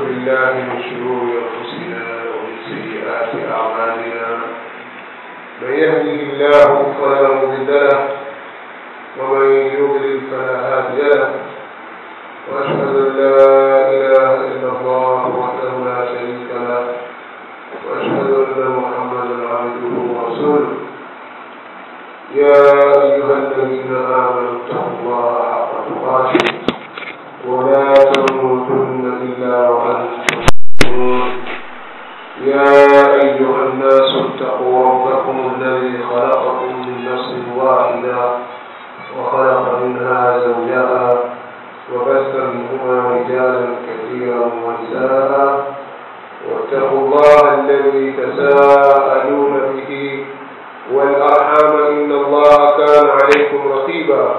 بالله من شرور أنفسنا ومن سيئات أعمالنا من يهده الله فلا مضل له ومن يضلل فلا هادي له وأشهد أن لا إله إلا الله وحده لا شريك له وأشهد أن محمدا عبده ورسوله يا أيها الذين آمنوا اتقوا الله حق تقاته ولا تموتن إلا وأنتم مسلمون يا أيها الناس اتقوا ربكم الذي خلقكم من نفس واحدة وخلق منها زوجها وبث منهما رجالا كثيرا ونساء واتقوا الله الذي تساءلون به والأرحام إن الله كان عليكم رقيبا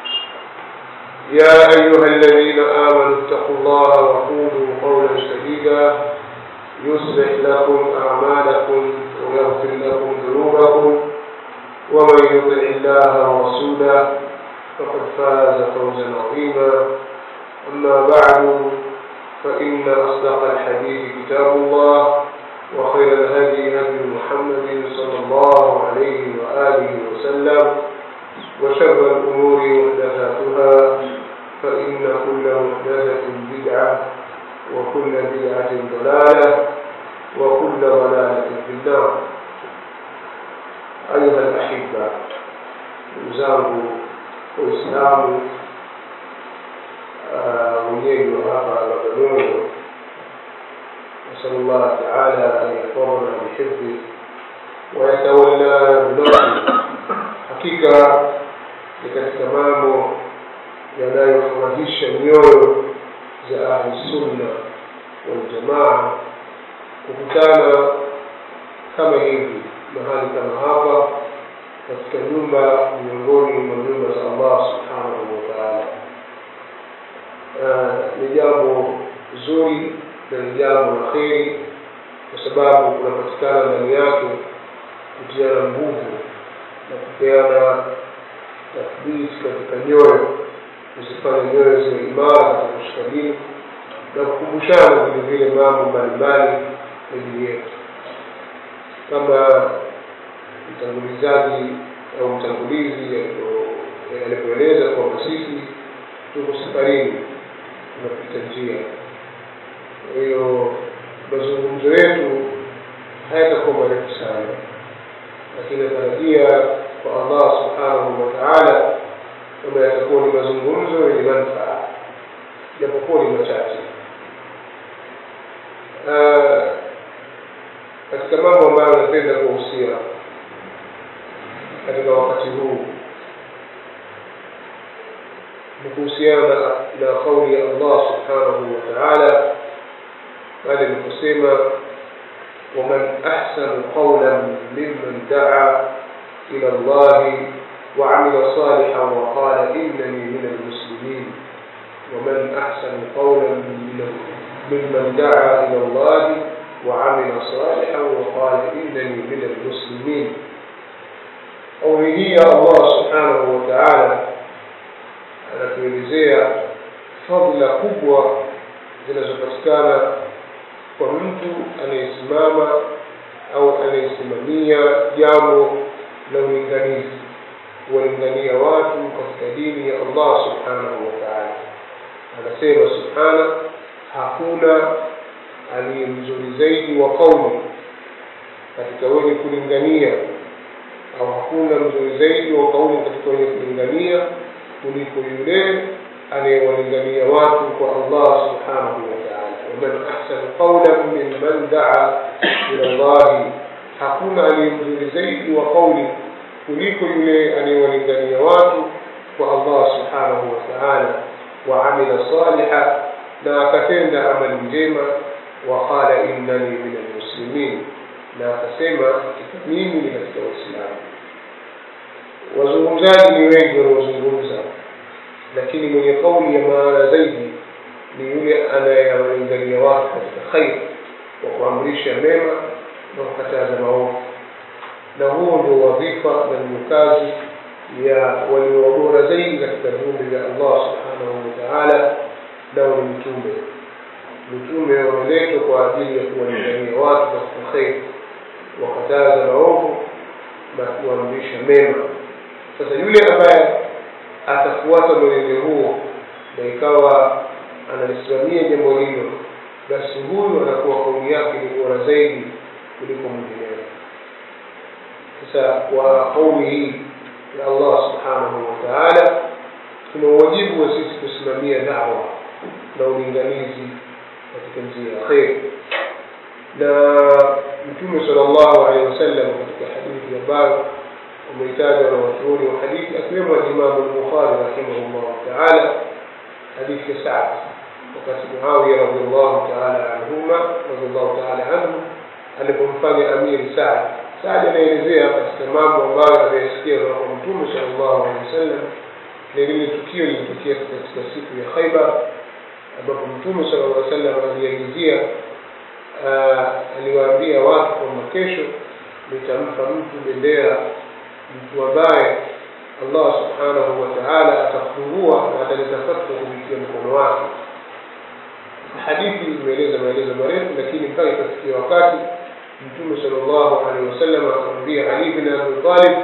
يا أيها الذين آمنوا اتقوا الله وقولوا قولا سديدا يصلح لكم أعمالكم ويغفر لكم ذنوبكم ومن يطع الله ورسوله فقد فاز فوزا عظيما أما بعد فإن أصدق الحديث كتاب الله وخير الهدي هدي محمد صلى الله عليه وآله وسلم وشر الأمور محدثاتها فإن كل محدثة بدعة وكل بدعة ضلالة وكل ضلالة في النار أيها الأحبة وزاره وإسلام wenyeji wa hapa Bagamoyo نسأل الله تعالى أن يحفظنا بحفظه ويتولى بنصره hakika ni katika mambo yanayofurahisha nyoyo za ahlusunna waljamaa kukutana kama hivi mahali kama hapa katika nyumba miongoni mwa nyumba za allah subhanahu wa taala ni jambo zuri na ni jambo la kheri kwa sababu kunapatikana ndani yake kutiana nguvu na kupeana tathbiti katika nyoyo kuzifanya nyoyo ziwe imara katika kushika dini na kukumbushana vile vile mambo mbalimbali ya dini yetu kama mtangulizaji au mtangulizi alipoeleza kwamba sisi tuko safarini tunapita njia kwa hiyo mazungumzo yetu hayatakuwa marefu sana lakini natarajia kwa allah subhanahu wa taala kama yatakuwa ni mazungumzo yenye manfaa japokuwa ni machache katika mambo ambayo napenda kuhusia katika wakati huu ni kuhusiana na kauli ya allah subhanahu wa taala pale aliposema ومن أحسن قولا ممن دعا إلى الله وعمل صالحا وقال إنني من المسلمين ومن أحسن قولا ممن دعا إلى الله وعمل صالحا وقال إنني من المسلمين قوله الله سبحانه وتعالى anatuelezea fadhila kubwa zinazopatikana kwa mtu anayesimama au anayesimamia jambo la ulinganizi kuwalingania watu katika dini ya allah subhanahu wa taala anasema subhana hakuna aliye mzuri zaidi wa kauli katika wenye kulingania au hakuna mzuri zaidi wa kauli katika wenye kulingania kuliko yule anayewalingania watu kwa allah subhanahu wa taala waman ahsanu qaulan mimman daa ila llahi hakuna aliye mzuri zaidi wa kauli kuliko yule anayewalingania watu kwa allah subhanahu wa taala waamila saliha na akatenda amali njema waqala innani min almuslimin na akasema hakika mimi ni katika waislamu wazungumzaji ni wengi wanaozungumza lakini mwenye kauli ya maana zaidi ni yule anayewalingania watu katika khairi kwa kuamrisha mema na kukataza maovu na huo ndio wadhifa na ndio kazi ya walio bora zaidi katika viumbe vya allah subhanahu wa taala nao ni mtume mitume wameletwa kwa ajili ya kuwalingania watu katika kheri wakataza maovu na kuamrisha mema sasa yule ambaye atafuata mwenendo huo na ikawa analisimamia jambo hilo basi huyu anakuwa kauli yake ni bora zaidi kuliko mwingineo sasa kwa kauli hii ya allah subhanahu wa taala tuna uwajibu wa sisi kusimamia dawa na ulinganizi katika njia ya kheri na mtume sala llahu alehi wasallam katika hadithi ambayo umeitaja na wachuoni wa hadithi akiwemo alimamu lbukhari rahimahullahu taala hadithi ya saad wakati muawiya radiallahu taala anhuma radiallahu taala anhu alipomfanya amiri saad saad anaelezea katika mambo ambayo ameyasikia kutoka kwa mtume sala llahu alehi wasallam na lile tukio lilitokea katika siku ya khaibar ambapo mtume sala llah sallam aliagizia aliwaambia watu kwamba kesho nitampa mtu bendera mtu ambaye allah subhanahu wa taala atafungua na atalitafatwa kupitia mkono wake hadithi imeeleza maelezo marefu lakini mpaka ikafikia wakati mtume sal llahu alehi wasallam akamwambia ali bin abi talib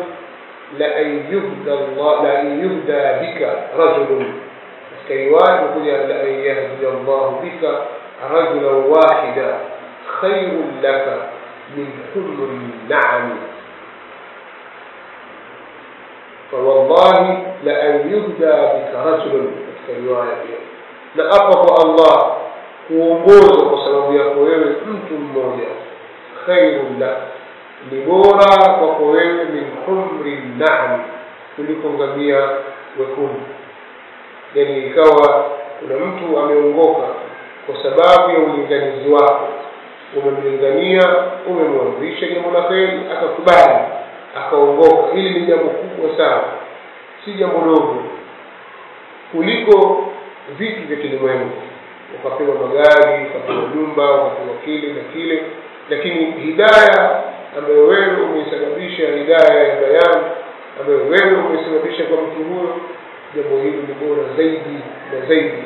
laan yuhda bika rajulun katika riwaya imekuja laan yahdia llahu bika rajulan wahida khairun laka min humri naami فوالله لأن يهدى بك رجل katika riwaya pia na apa kwa allah kuongozwa kwa sababu yako wewe mtu mmoja khairun lak ni bora kwako wewe min humri naam kuliko ngamia wekundu yani ikawa kuna mtu ameongoka kwa sababu ya ulinganizi wako umemlingania umemwamrisha jambo la kheri akakubali akaongoka hili ni jambo kubwa sana si jambo dogo kuliko vitu vya kilimwengu ukapewa magari ukapewa nyumba ukapewa kile na kile lakini hidaya ambayo wewe umeisababisha hidaya ya bayani ambayo wewe umeisababisha kwa mtu huyo jambo hili ni bora zaidi na zaidi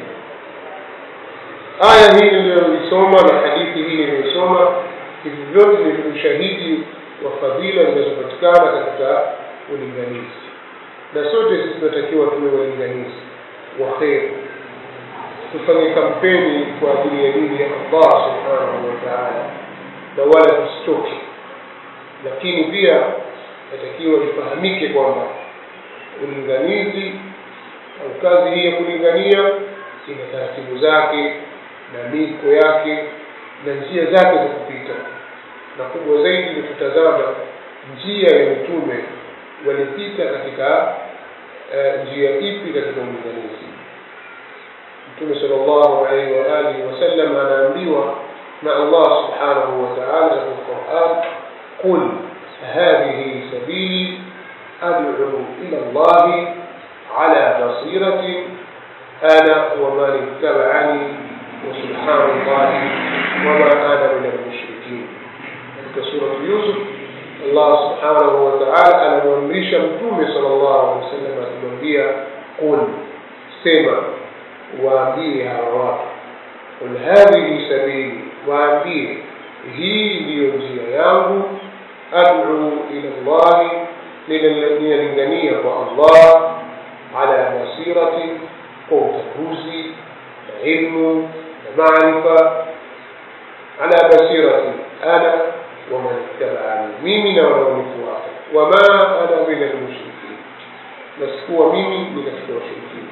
aya hii niliyoisoma na hadithi hii niliyoisoma hivi vyote ni ushahidi wa fadhila zinazopatikana katika ulinganizi na sote sisi tunatakiwa tuwe walinganizi wa kheri tufanye kampeni kwa ajili ya dini ya allah subhanahu wa taala na wala tusitoke lakini pia natakiwa ifahamike kwamba ulinganizi au kazi hii ya kulingania ina taratibu zake na miko yake na njia zake za kupita na kubwa zaidi ni kutazama njia ya mitume walipita katika uh, njia ipi katika ulinganizi mtume sal llahu alaihi waalihi wasallam anaambiwa na allah subhanahu wa taala katika quran qul hadhihi sabili adcu ila llahi ala basiratin ana waman ittabacani وسبحان الله وما أنا من المشركين katika suratu yusuf allah subhanahu wa taala anamwamrisha mtume sala llahu alehi wa sallam akimwambia qul sema waambie hawa watu qul hadhihi sabili waambie hii ndiyo njia yangu adcu ila llahi ninalingania kwa allah ala basirati kwa utakuzi na ilmu na maarifa ala basirati ana waman ittabani mimi na wanaonifuata wama ana min almushrikin na sikuwa mimi ni katika washirikina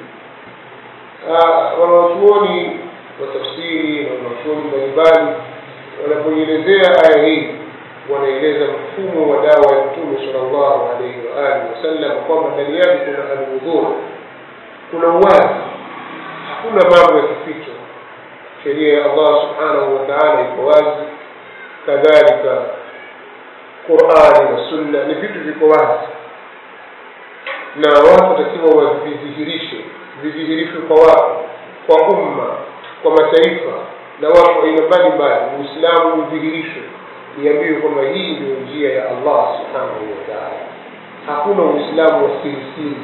wanawachuoni wa tafsiri na wanawachuoni mbalimbali wanapoielezea aya hii wanaeleza mfumo wa dawa ya mtume sala llahu alaihi waalihi wasallam kwamba ndani yake kuna alwudhur kuna uwazi hakuna mambo ya kificho sheria ya allah subhanahu wa taala iko wazi kadhalika qurani na sunna ni vitu viko wazi na watu watakiwa wavidhihirishe vidhihirishwe kwa watu kwa umma kwa mataifa na watu aina mbalimbali uislamu udhihirishwe iambiwe kwamba hii ndio njia ya allah subhanahu wa taala hakuna uislamu wa sirisiri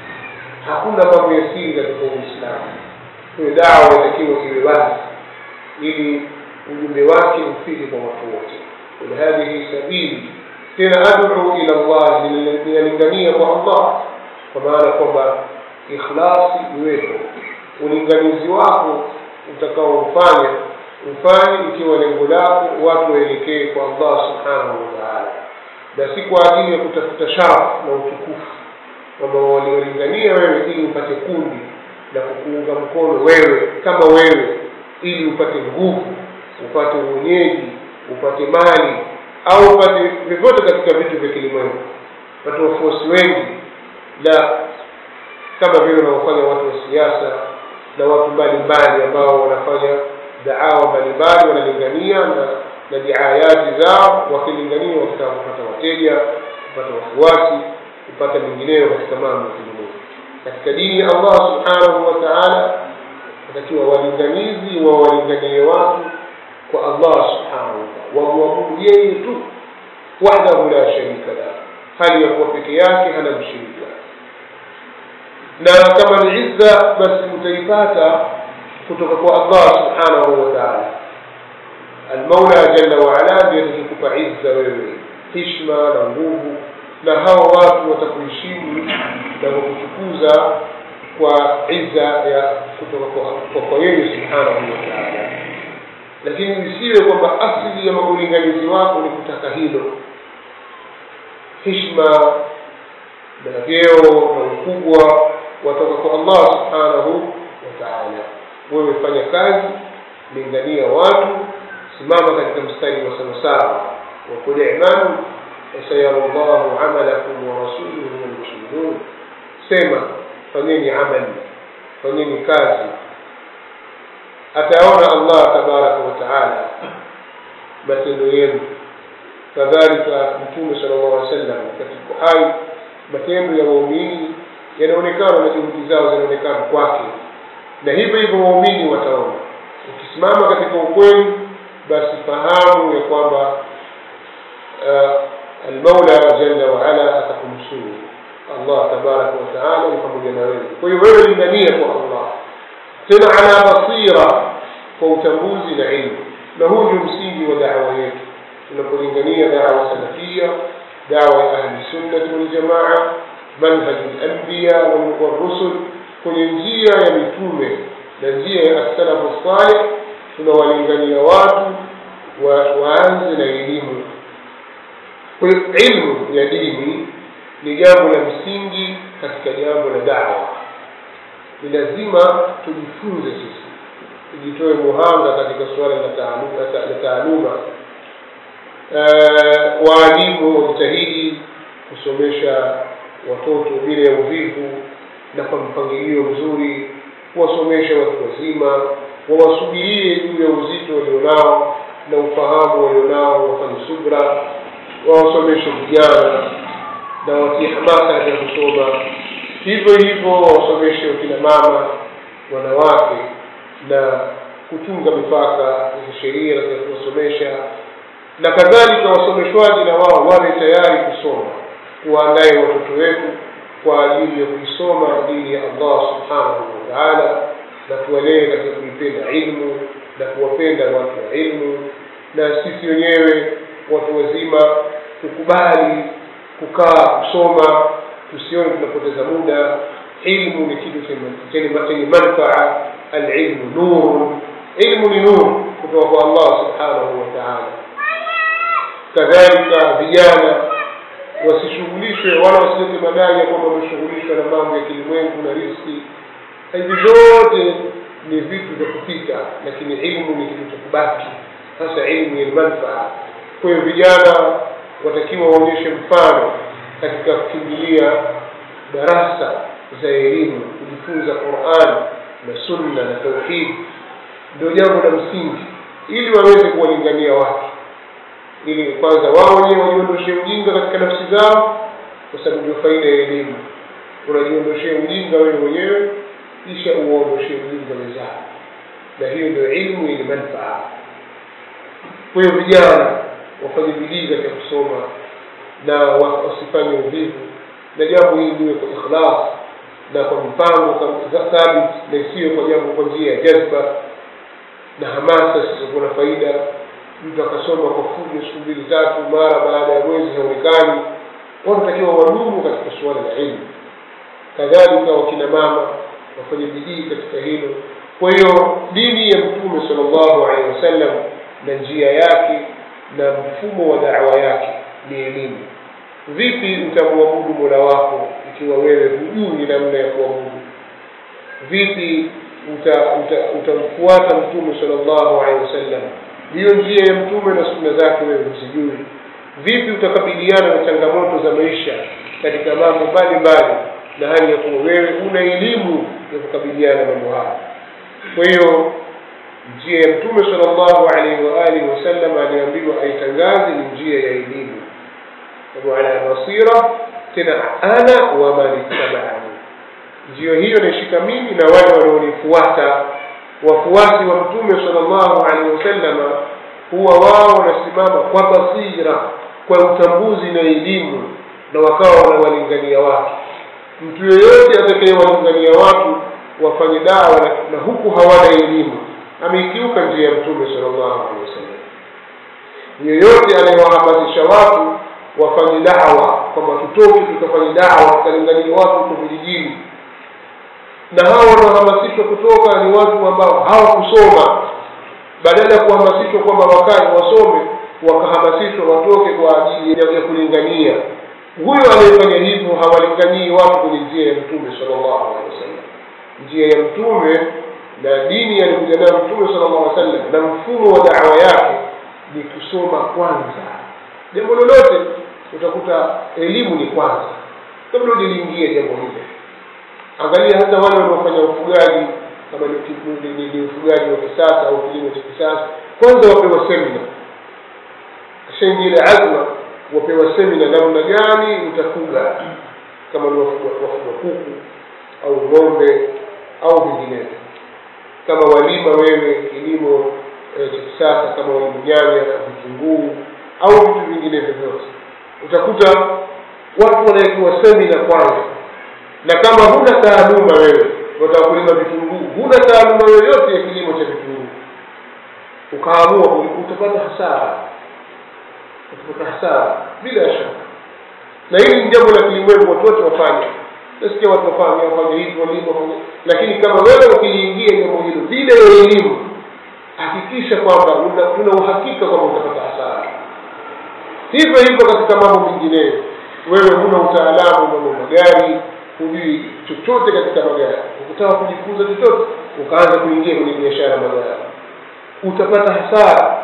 hakuna mambo ya siri katika uislamu hiyo dawa inatakiwa iwe wazi ili ujumbe wake ufike kwa watu wote qul hadhihi sabili tena ad'u ila Allah ninalingania kwa Allah kwa maana kwamba ikhlasi iwepo ulinganizi wako utakaofanya ufanye ikiwa lengo lako watu waelekee kwa Allah subhanahu wa ta'ala na si kwa ajili ya kutafuta sharafu na utukufu kwamba waliolingania wewe ili upate kundi na kukuunga mkono wewe kama wewe ili upate nguvu upate uonyeji upate mali au upate vyovyote katika vitu vya kilimwengu upate wafuasi wengi na kama vile wanaofanya watu wa siasa na watu mbalimbali ambao wanafanya daawa mbalimbali wanalingania na na diayati zao wakilingania wakitaka kupata wateja kupata wafuasi kupata mengineyo katika mambo ya kilimwengu katika dini ya Allah subhanahu wa ta'ala watakiwa walinganizi wa walinganie watu kwa Allah subhanahu wa ta'ala wamwabudu yeye tu wahdahu la sharika la hali ya kuwa peke yake hana mshirika na kama ni izza basi utaipata kutoka kwa Allah subhanahu wa ta'ala almaula jalla waala ndiye atakikupa izza wewe hishma na nguvu na hao watu watakuheshimu na kukutukuza kwa izza ya kutoka kwa, kwa, kwa yeye subhanahu wa ta'ala lakini isiwe kwamba asili ya ulinganizi wako ni kutaka hilo hishma na vyeo na ukubwa watoka kwa Allah subhanahu wa ta'ala wewe fanya kazi lingania watu simama katika mstari wa sawasawa وقل اعملوا فسيرى الله عملكم ورسوله والمؤمنون سما fanyeni amali fanyeni kazi ataona allah tabaraka wataala matendo yenu kadhalika mtume sala llahu alih wasallam katika hai matendo ya waumini yanaonekana na juhudi zao zinaonekana kwake na hivyo hivyo waumini wataona ukisimama katika ukweli basi fahamu ya kwamba uh, almaula jalla waala atakumsuru allah tabaraka wataala ni pamoja na wewe kwa hiyo wewe lingania kwa allah tena ala basira kwa utambuzi na ilmu na huu ndio msingi wa dawa yetu tunapolingania dawa salafia dawa ya ahli sunnati waljamaa manhaji lambiya walrusul kwenye njia ya mitume na njia ya assalafu salih tunawalingania watu wa, waanze na elimu kwa hiyo ilmu ya dini ni jambo la msingi katika jambo la dawa ni lazima tujifunze sisi tujitoe muhanga katika suala la taaluma, la taaluma. Uh, waalimu wajitahidi kusomesha watoto bila ya uvivu na kwa mpangilio mzuri kuwasomesha watu wazima wawasubirie juu ya uzito walionao na ufahamu walionao wafanye subra wawasomeshe vijana na watie hamasa katika kusoma hivyo hivyo wawasomeshe wakina mama wanawake na kuchunga mipaka ya kisheria katika kuwasomesha na kadhalika wasomeshwaji na wao wawe tayari kusoma tuwaandaye watoto wetu kwa ajili ya kuisoma dini ya allah subhanahu wa taala na tuwalee katika kuipenda ilmu na kuwapenda watu wa ilmu na sisi wenyewe watu wazima tukubali kukaa kusoma tusione tunapoteza muda ilmu ni kitu chenye manfaa alilmu nuru ilmu ni nuru kutoka kwa allah subhanahu wa taala kadhalika vijana wasishughulishwe wala wasilete madai ya kwamba wameshughulishwa na mambo ya kilimwengu na riski hivi vyote ni vitu vya kupita lakini ilmu ni kitu cha kubaki sasa ilmu yenye manfaa kwa hiyo vijana watakiwa waonyeshe mfano katika kukimbilia darasa za elimu kujifunza quran na sunna na tauhidi ndio jambo la msingi ili waweze kuwalingania watu ili kwanza wao wenyewe wajiondoshee ujinga katika nafsi zao kwa sababu ndio faida ya elimu unajiondoshea ujinga wewe mwenyewe kisha uwaondoshee ujinga wenzao na hiyo ndio ilmu yenye manfaa kwa hiyo vijana wafanye bidii katika kusoma na wasifanye uvivu na jambo hili liwe kwa ikhlas na kwa mpango thabit na isiwe kwa jambo kwa njia ya jazba na hamasa zisizokuwa na faida mtu akasoma kwa fujo siku mbili tatu mara baada ya mwezi haonekani watu takiwa wadumu katika suala la ilmu kadhalika wakina mama wafanye bidii katika hilo kwa hiyo dini ya mtume sal llahu alehi wasallam na njia yake na mfumo wa dawa yake ni elimu vipi utamwabudu mola wako ikiwa wewe hujui namna ya kuabudu vipi utamfuata uta, uta mtume sal llahu alehi wasallam hiyo njia ya mtume na sunna zake wewe huzijui vipi utakabiliana na changamoto za maisha katika mambo mbalimbali na hali ya kuwa wewe una elimu ya kukabiliana mambo haya kwa hiyo njia ya mtume sal llahu alaihi waalihi wasallam aliambiwa aitangaze ni njia ya elimu ala basira tena ana wa man ittabaani njia hiyo naishika mimi na wale wanaonifuata wafuasi wa mtume sal llahu alaihi wasallama huwa wao wanasimama kwa basira kwa utambuzi na elimu na wakawa wanawalingania watu mtu yeyote atakayewalingania watu wafanye dawa na, na huku hawana elimu ameikiuka njia ya mtume sal llahu alehi wasallam yeyote anayewahamasisha watu wafanye dawa kwamba tutoke tukafanye dawa tukalingania watu huko vijijini na hao wanaohamasishwa kutoka ni watu ambao hawakusoma badala ya kuhamasishwa kwamba wakae wasome wakahamasishwa watoke kwa ajili ya kulingania huyo anayefanya hivyo hawalinganii watu kwenye njia ya mtume sal llahu alehi wasallam njia ya mtume na dini alikuja nayo mtume sal llahu alih wasallam na mfumo wa dawa yake ni kusoma kwanza jambo lolote utakuta elimu ni kwanza kabla ujaliingia jambo hilo angalia hata wale wanaofanya ufugaji kama ni, ni, ni ufugaji wa kisasa au kilimo cha kisasa kwanza wapewa semina kishaingia ile azma wapewa semina namna gani utafuga kama ni wafuga kuku au ng'ombe au vinginevyo kama walima wewe kilimo cha e, kisasa kama walima nyanya vitunguu au vitu vinginevyo vyote utakuta watu wanaekiwa semina kwanza na kama huna taaluma wewe wataka kulima vitunguu huna taaluma yoyote ya kilimo cha vitunguu ukaamua utapata hasara utapata hasara bila shaka na hili ni jambo la kilimwengu watu wote wafanye nasikia watu wafanye wafanye hivi walima wafanye lakini kama wewe ukiliingia jambo hilo bila ya elimu hakikisha kwamba una, una uhakika kwamba utapata hasara hivyo hivyo katika mambo mengineyo wewe huna utaalamu mambo magari hujui chochote katika magari ukitaka kujifunza chochote ukaanza kuingia kwenye biashara magari utapata hasara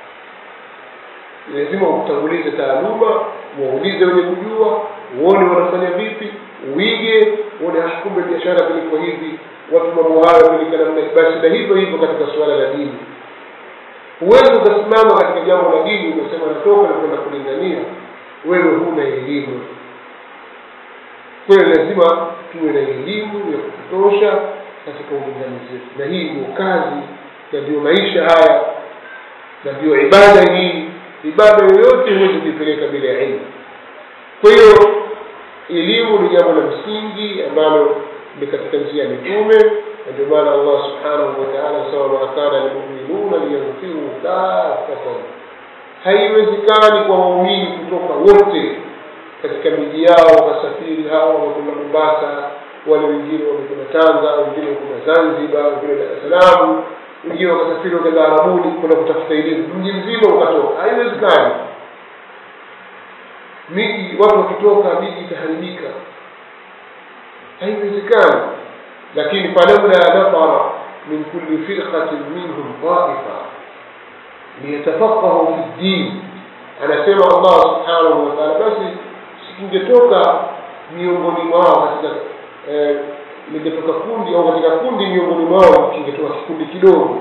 lazima utangulize taaluma waulize wenye kujua uone wanafanya vipi uige uone kumbe biashara kuliko hivi watu mambo hayo kulika namna basi na hivyo hivyo katika suala la dini huwezi ukasimama katika jambo la dini ukasema natoka na kwenda kulingania wewe huna elimu kwayo lazima tuwe na elimu ya kutosha katika ulinganizi wetu na hii ndio kazi na ndio maisha haya na ndio ibada hii ibada yoyote huwezi kuipeleka bila ya ilmu kwa hiyo elimu ni jambo la msingi ambalo ni katika njia ya mitume na ndio maana allah subhanahu wataala anasema ma kana lmuminuna liyanfiru kafatan haiwezekani kwa waumini kutoka wote katika miji yao wakasafiri hawa wamekwenda mombasa wale wengine wamekwenda tanga wengine wamekwenda zanzibar wengine dar es salaam wengine wakasafiri wakaenda arabuni kwenda kutafuta elimu mji mzima ukatoka haiwezekani miji watu wakitoka miji itaharibika haiwezekani lakini falamla nafara min kulli firqatin minhum taifa liyatafaqahu fi ddin anasema allah subhanahu wa taala basi sikingetoka miongoni mwao katika eh, lingetoka kundi au katika kundi miongoni mwao kingetoka kikundi kidogo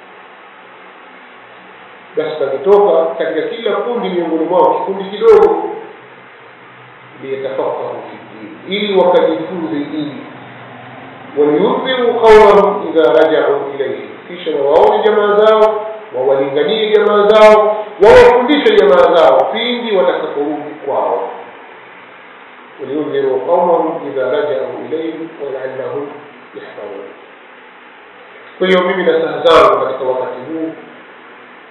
basi pangetoka katika kila kundi miongoni mwao kikundi kidogo liyatafakahu fi ddin ili wakajifunze dini waliyundhiru qaumahum idha rajau ilaihi kisha wawaone jamaa zao wawalinganie jamaa zao wawafundishe jamaa zao pindi watakaporudi kwao ولينذروا قومهم إذا رجعوا إليهم ولعلهم يحذرون kwa hiyo mimi na saa zangu katika wakati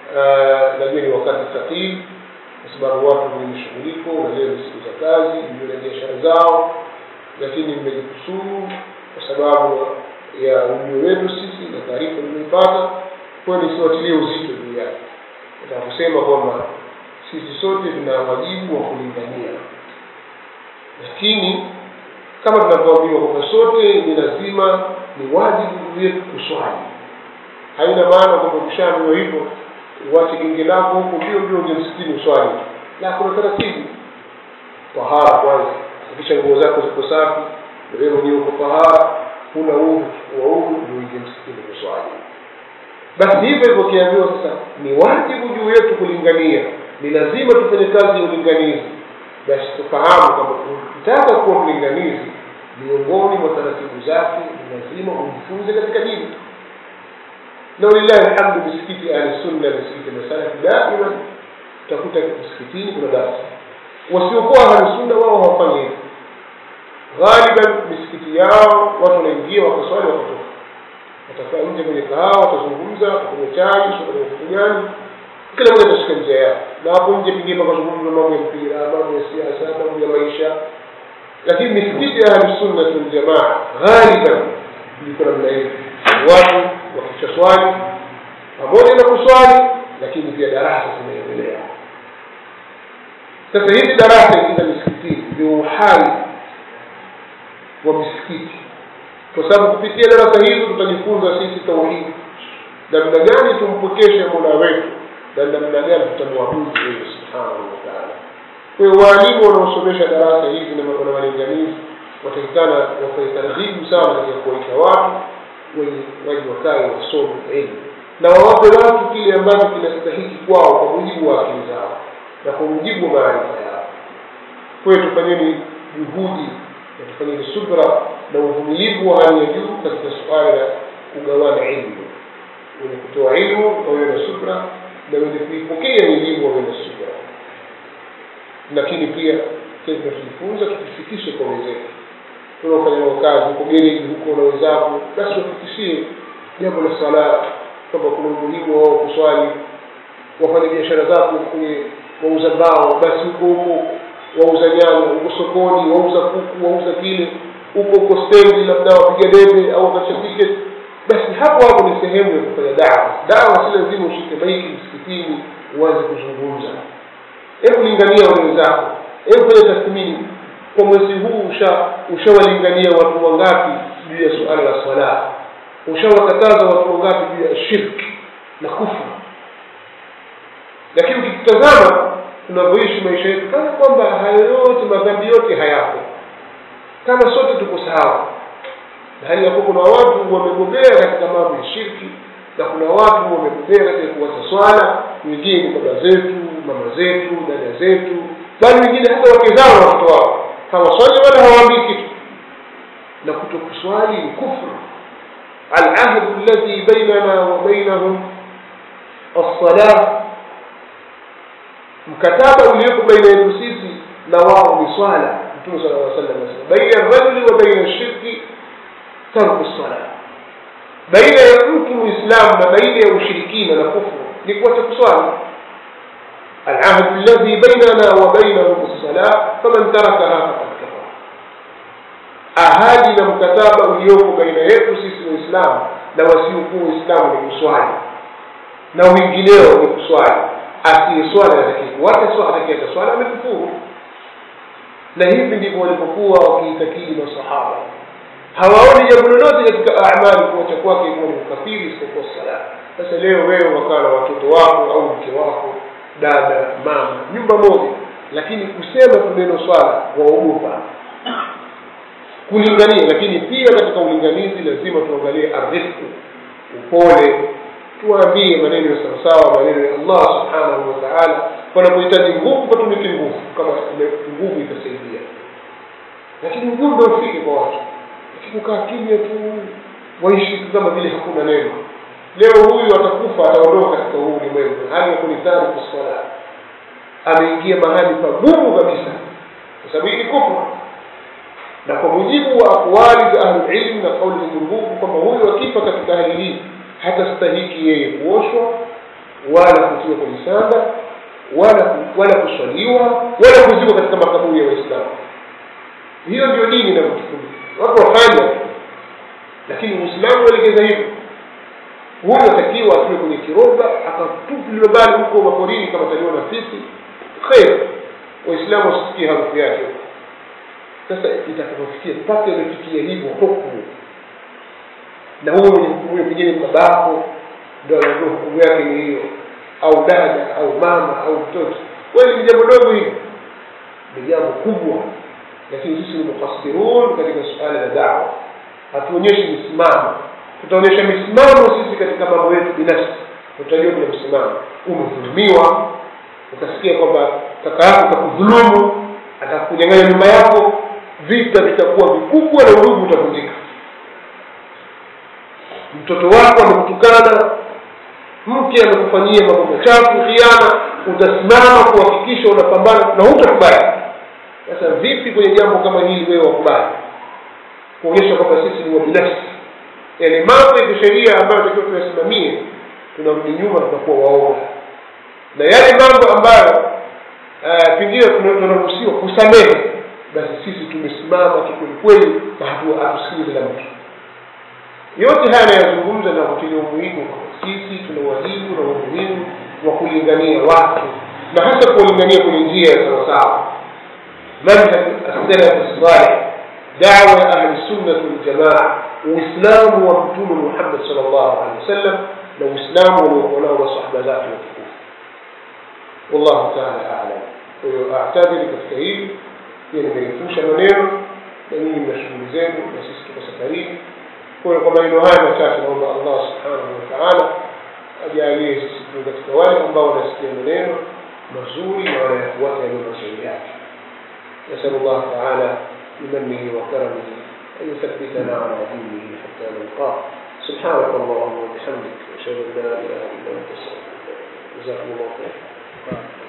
uh, najua ni wakati thaqil kwa sababu watu ni mishughuliko na leo ni siku za kazi ndio na biashara zao lakini mmejikusuru kwa sababu ya ujio wetu sisi na taarifa niliyoipata kwa hiyo nisiwatilie uzito juu yake nataka kusema kwamba sisi sote tuna wajibu wa kulingania lakini kama tunavyoambiwa kwamba sote ni lazima ni wajibu wetu kuswali haina maana kwamba ukishaambiwa hivyo uwache genge lako huko mbio mbio uje msikini uswali la kuna taratibu tahara kwanza kisha nguo zako ziko safi wewe mwenyewe uko tahara huna udhu wa udhu ndio uje msikini kuswali basi hivyo hivyo ukiambiwa sasa ni wajibu juu yetu kulingania ni lazima tufanye kazi ya ulinganizi basi tufahamu kwamba ukitaka kuwa mlinganizi miongoni mwa taratibu zake ni lazima ujifunze katika dini na walillahi alhamdu misikiti ahli sunna misikiti masalafi daima utakuta msikitini kuna darasa wasiokuwa ahli sunna wao hawafanyi hivyo ghaliban misikiti yao watu wanaingia wakaswali wakatoka watakaa nje kwenye kahawa watazungumza watakunywa chai watakunywa kitu gani kila mmoja atashika njia yao na hapo nje pengine pakazungumza mambo ya mpira mambo ya siasa mambo ya maisha lakini misikiti ya ahlusunna waljamaa ghaliban liko namna hivi watu wakisha swali pamoja na kuswali lakini pia darasa zinaendelea sasa hizi darasa hizi za misikitini ndio uhai wa misikiti kwa sababu kupitia darasa hizo tutajifunza sisi tauhidi namna gani tumpokeshe mola wetu na namna gani tutamwabudu yeye subhanahu wa taala kwa hiyo waalimu wanaosomesha darasa hizi na walinganizi watakikana wafanye taratibu sana katika kuwaita watu wenye waji wakae wasome elimu na wawape watu kile ambacho kinastahiki kwao kwa mujibu wa akili zao na kwa mujibu wa maarifa yao kwa hiyo tufanyeni juhudi na tufanyeni subra na uvumilivu wa hali ya juu katika suala la kugawana ilmu wenye kutoa ilmu wawe na subra na wenye kuipokea elimu wawe na subra lakini pia kile tunachojifunza tukifikishe kwa wenzetu tunaofanya nao kazi huko gereji huko na wenzako basi wafikishie jambo la sala kwamba kuna umuhimu wao kuswali wafanye biashara zako kwenye wauza mbao basi huko huko wauza nyama huko sokoni wauza kuku wauza kile huko huko stendi labda wapiga debe au wakatisha tiketi basi hapo hapo ni sehemu ya kufanya dawa dawa si lazima ushike maiki msikitini uanze kuzungumza hebu lingania wenzako hebu fanya tathmini kwa mwezi huu ushawalingania usha watu wangapi juu ya suala la swala ushawakataza watu wangapi juu ya shirki na kufru lakini ukitutazama tunavyoishi maisha yetu kana kwamba hayo yote madhambi yote hayapo kama sote tuko sawa na hali yakuwa kuna watu wamebobea katika mambo ya shirki na kuna watu wamebobea katika kuwacha swala wengine ni baba zetu mama zetu dada zetu bali wengine hata wake zao na watoto wao hawaswali wala hawaambii kitu na kutokuswali ni kufru alahdu alladhi bainana wa bainahum alsalah mkataba ulioko baina yetu sisi na wao ni swala mtume sala llaw sallam anasema baina rajuli wa baina shirki tarku sala baina ya mtu muislamu na baina ya ushirikina na kufru ni kuacha kuswali العهد الذي بيننا وبينهم الصلاة فمن تركها فقد كفر ahadi na mkataba uliopo baina yetu sisi waislamu na wasiokuwa waislamu ni kuswali na wengineo ni kuswali asiyeswali atakikuacha swala atakiacha swala amekufuru na hivi ndivyo walipokuwa wakiitakidi masahaba hawaoni jambo lolote katika amali kuacha kwake kuwa ni ukafiri isipokuwa sala sasa leo wewe wakaa na watoto wako au mke wako dada mama nyumba moja lakini kusema tu neno swala waogopa kulingania lakini pia katika ulinganizi lazima tuangalie arifku upole tuwaambie maneno ya sawasawa maneno ya allah subhanahu wa taala panapohitaji nguvu patumike nguvu kama nguvu itasaidia lakini ujumbe ufike kwa watu lakini kukaa kimya tu waishi kama vile hakuna neno leo huyu atakufa ataondoka katika huu ulimwengu hali ya kunitari kuswala ameingia mahali pagumu kabisa kwa sababu hii ni kufru na kwa mujibu wa aqwali za ahlulilmu na kauli zenye nguvu kwamba huyu akifa katika hali hii hatastahiki yeye kuoshwa wala kutiwa kwenye sanda wala wala kuswaliwa wala kuzikwa katika makaburi ya waislamu hiyo ndio dini inavyotufunza watu wafanya lakini uislamu uelekeza hivyo huyu atakiwa atiwe kwenye kiroba akatupiliwa bali huko maporini kama taliwa na fisi kheri waislamu wasisikie harufu yake sasa itakapofikia mpaka imefikia hivyo hukumu na huyo mwenye hukumu hiyo pengine babako ndo anajua hukumu yake ni hiyo au dada au mama au mtoto kweli ni jambo dogo hili ni jambo kubwa lakini sisi ni mukhasirun katika suala la dawa hatuonyeshi misimamo tutaonyesha misimamo sisi katika mambo yetu binafsi utajua kuna msimamo umedhulumiwa ukasikia kwamba kaka yako kakudhulumu atakunyang'anya nyumba yako vita vitakuwa vikubwa na udugu utavunjika mtoto wako amekutukana mke amekufanyia mambo machafu khiana utasimama kuhakikisha unapambana na hutakubali sasa vipi kwenye jambo kama hili wewe wakubali kuonyesha kwamba sisi ni wabinafsi yaani mambo ya kisheria ambayo takiwa tuyasimamie tunarudi nyuma tunakuwa waoga na yale mambo ambayo uh, pengine tunaruhusiwa kusamehe basi sisi tumesimama kikwelikweli na hatusikilizi la mtu yote haya anayazungumza na kutilia umuhimu sisi tuna wajibu na umuhimu wa kulingania watu na hasa kuwalingania kwenye njia ya sawasawa manhaj assalaf salih dawa ya ahli sunnati waljamaa uislamu wa mtume muhammad sal llahu alehi wasallam na uislamu waliokuwa nao masahaba zake watukufu wallahu taala alam kwa hiyo atadhiri katika hili pia nimerefusha maneno na nyinyi mna shughuli zenu na sisi tuko safarini kwa hiyo kwa maneno haya machache naomba allah subhanahu wa taala ajalie sisi tu katika wale ambao wanasikia maneno mazuri na wanayafuata yaliyo mashauri yake نسأل الله تعالى بمنه وكرمه أن يثبتنا على دينه حتى نلقاه سبحانك اللهم وبحمدك أشهد أن لا إله إلا أنت أستغفرك جزاكم الله خيرا